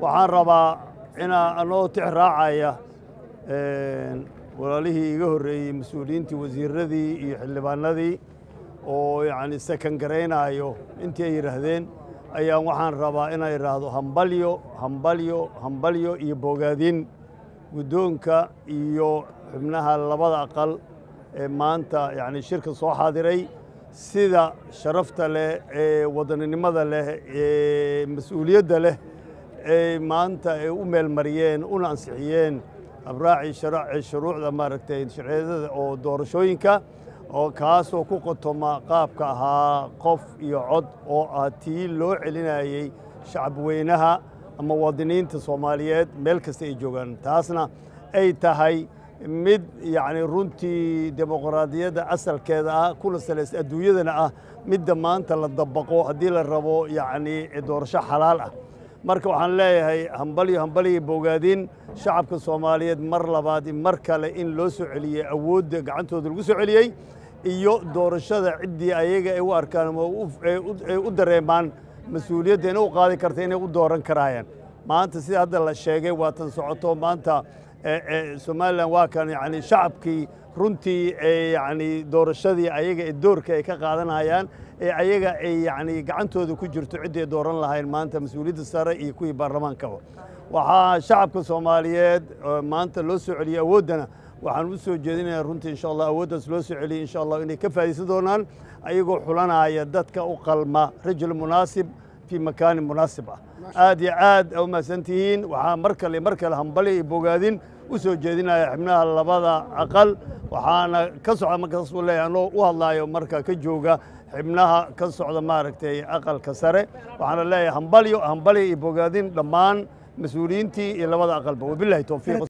waxaan rabaa inaa anoo tix raacaya walaalihii iga horreeyey mas-uuliyiintii wasiiradii iyo xildhibaanadii oo yacni sakan garaynaayo intii ay yidhaahdeen ayaan waxaan rabaa inaan idhaahdo hambalyo hambalyo hambalyo iyo bogaadin guddoonka iyo xubnaha labada aqal ee maanta yacni shirka soo xaadiray sida sharafta leh ee wadaninimada leh ee mas-uuliyadda leh ee maanta ay u meelmariyeen una ansixiyeen abraacii shuruucda maaragtay sharciyadada oo doorashooyinka oo kaasoo ku qotoma qaabka ahaa qof iyo cod oo ah tii loo celinayey shacabweynaha ama muwaadiniinta soomaaliyeed meel kasta ay joogaan taasna ay tahay mid yacni runtii dimuqraadiyadda asalkeeda ah kuna salaysa adduunyadana ah midda maanta la dabaqo haddii la rabo yacni doorasho xalaal ah marka waxaan leeyahay hambalyo hambalyo bogaadin shacabka soomaaliyeed mar labaad mar kale in loo soo celiyey awoodda gacantooda lagu soo celiyey iyo doorashada ciddii ayaga ay u arkaan ama ay u dareemaan mas-uuliyadda inay u qaadi karta inay u dooran karaayaan maanta sida hadda la sheegay waa tan socoto maanta somalilan waa kan yani shacabkii runtii yani doorashadii ayaga ee doorka ay ka qaadanayaan ee ayaga ay yani gacantooda ku jirto ciddii dooran lahayn maanta mas-uuliyadda sare iyo kuwii baarlamaankaba waxaa shacabka soomaaliyeed maanta loo soo celiyey awooddana waxaan u soo jeedinayaa runtii insha allah awooddaas loo soo celiyey insha allah inay ka faa'idaysan doonaan ayagoo xulanaya dadka u qalma rajul munaasib fii makaanin munaasib ah aad iyo aad u mahadsan tihiin waxaa mar kale mar kale hambali iyo bogaadin u soo jeedinaya xibnaha labada aqal waxaana ka socda markaasuu leeyahay anoo u hadlaayo marka ka jooga xibnaha ka socda maaragtay aqalka sare waxaana leeyahay hambalyo hambalyo iyo bogaadin dhammaan mas-uuliyiintii iyo labada aqalba wabilahi towfiiq